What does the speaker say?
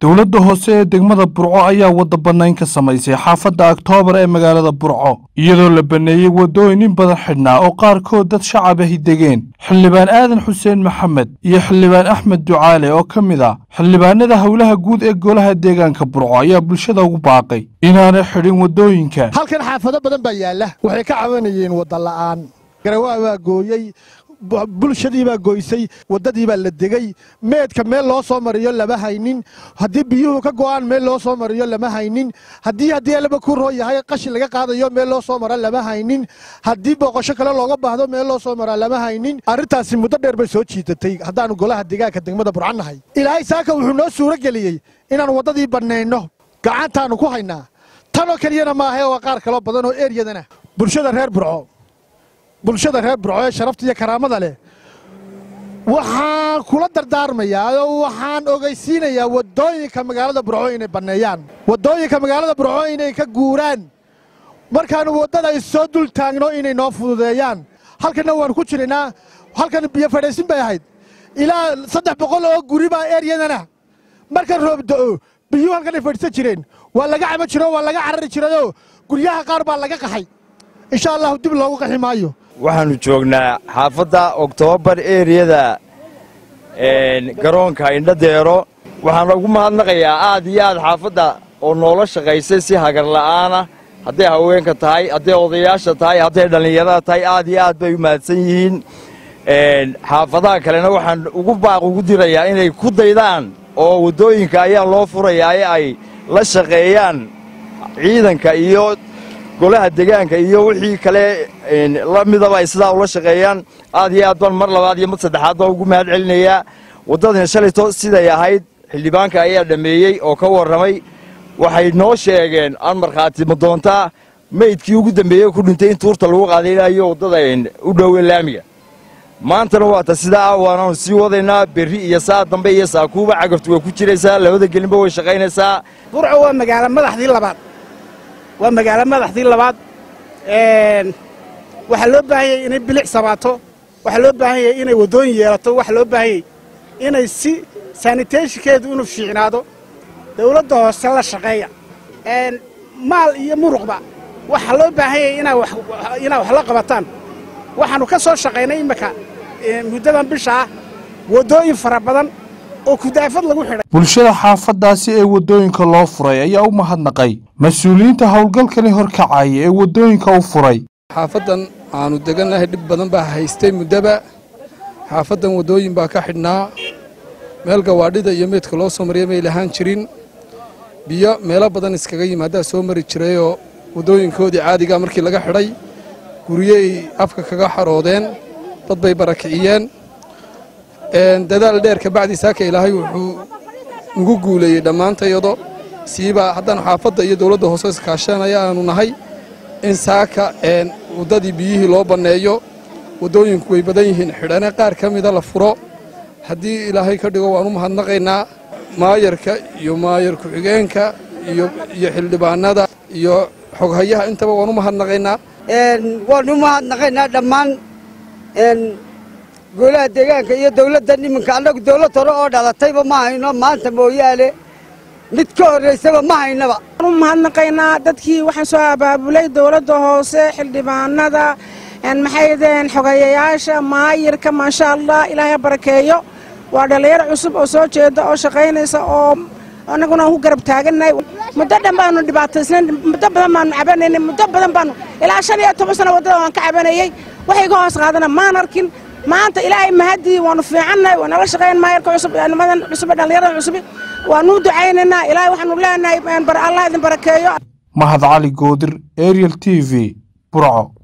dowladda hoose ee degmada burco ayaa wadda bannayn ka samaysay xaafadda oktoobar ee magaalada burco iyadoo la banneeyey waddooyin in badan xidhnaa oo qaarkood dad shacab ahi degeen xildhibaan aadan xuseen maxamed iyo xildhibaan axmed ducaale oo ka mid ah xildhibaanada howlaha guud ee golaha deegaanka burco ayaa bulshada ugu baaqay inaanay xidhin waddooyinka halkan xaafado badan baa yaalla waxay ka cabanayeen wadda la'aan garawaa baa gooyey bulshadii baa goysay waddadii baa la degey meedka meel loo soo mariyo lama haynin haddii biyuhu ka go'aan meel loo soo mariyo lama haynin haddii haddii alaba ku roo yahay qashin laga qaadayo meel loo soo mara lama haynin haddii booqasho kale looga baahdo meel loo soo maraa lama haynin arrintaasi muddo dheer bay soo jiidatay haddaannu golaha deegaanka degmada burcan nahay ilaahay saaka wuxuu noo suuro geliyey inaannu waddadii bannayno gacantaannu ku haynaa tanoo keliyana maahae waa qaar kaloo badan oo eryadana bulshada reer burco bulshada reer burco ee sharafta iyo karaamada leh waxaan kula dardaarmayaa oo waxaan ogaysiinayaa waddooyinka magaalada burco inay banneeyaan waddooyinka magaalada burco inay ka guuraan markaannu waddada issoo dul taagno inay noo fududeeyaan halkanna waannu ku jiraynaa halkan biyo fadhaysin bay ahayd ilaa saddex boqol oo guri baa eryadana marka roob da'o biyuu halkanay fadhiisan jireen waa laga cabo jiro waa laga carari jirayoo guryaha qaar baa laga qaxay insha allahu dib loogu qaxi maayo waxaannu joognaa xaafadda oktoobar eriyada garoonka indhadeero waxaan ugu mahadnaqayaa aad iyo aad xaafadda oo noola shaqaysay si hagar la'aana hadday haweenka tahay hadday odayaasha tahay hadday dhallinyarada tahay aad iyo aad bay u mahadsan yihiin xaafadaha kalena waxaan ugu baaq ugu dirayaa inay ku daydaan oo waddooyinka ayaa loo furayaa ee ay la shaqeeyaan ciidanka iyo golaha degaanka iyo wixii kale la midaba ay sidaa ula shaqeeyaan aad iyo aad baan mar labaad iyo mid saddexaad baan ugu mahad celinayaa waddadani shalayto siday ahayd xildhibaanka ayaa dhammeeyey oo ka warramay waxay noo sheegeen aan markhaati ma doontaa meydkii ugu dambeeyey ku dhintay in tuurta lagu qaadaynayo waddada u dhowe laamiga maantana waata sidaa ah waanaanu sii wadaynaa berri iyo saa dambe iyo saakuuba cagaftu way ku jiraysaa labada gelinba way shaqaynaysaa burco waa magaalo madaxdii labaad waa magaalo madaxdii labaad waxaa loo baahanyay inay bilic sabaato waxaa loo baahanyay inay waddooyin yeelato waxaa loo baahanyay inay si saniteeshinkeedu inuu fiicnaado dawladda hoose la shaqeeya maal iyo muruqba waxaa loo baahanyay inaa wax la qabataan waxaannu ka soo shaqaynay imminka muddadan bisha ah waddooyin fara badan oo kudaafad lagu xidhay bulshada xaafaddaasi ee waddooyinka loo furay ayaa u mahadnaqay mas-uuliyiinta howlgalkani horkacaya ee waddooyinka u furay xaafaddan aanu degannahay dhib badan baa haystay muddaba xaafaddan waddooyin baa ka xidhnaa meel gawaadhida iyo meydka loo soo mariya may lahaan jirin biyo meelo badan iskaga yimaadaa soo mari jirayoo waddooyinkoodii caadigaa markii laga xidhay guryey afka kaga xaroodeen dad bay barakiciyeen dadaal dheer kabacdi saaka ilaahay wuxuu nugu guuleeyey dhammaantayado siiba haddaan xaafadda iyo dowladda hoose iskaashanaya aanu nahay in saaka waddadii biyihii loo banneeyo waddooyinku way badan yihiin xidhane qaar ka mida la furo haddii ilaahay ka dhigo waan u mahadnaqaynaa maayarka iyo maayar ku-xigeenka iyo xildhibaanada iyo xoghayaha intaba waan u mahadnaqaynaa waanu u mahadnaqaynaa dhammaan golaha deegaanka iyo dawladdan iminka annagu dawlad hore oo dhalatayba ma hayno maanta mooyaane mid ka horraysaba ma haynaba u mahadnaqaynaa dadkii waxaan soo abaabulay dawladda hoose xildhibaanada maxaydeen xogeeyayaasha maayirka maasha allah ilaahay barakeeyo waa dhallinyaro cusub oo soo jeeda oo shaqaynaysa oo annaguna aan ku garab taagannahay muddo dhan baanu dhibaataysnayn muddo badan baanu cabanaynay muddo badan baanu ilaa shan iyo toban sano waddada waan ka cabanayey waxay ka hoos qaadana maan arkin maanta ilaahay mahadii waanu fiicannahay waa nala shaqayn maayarka cusub nimadan cusub dhallinyarada cusub waanuu ducaynaynaa ilaahay waxaanu leenahay allah idin barakeeyo mahad cali goodir ariel t v burco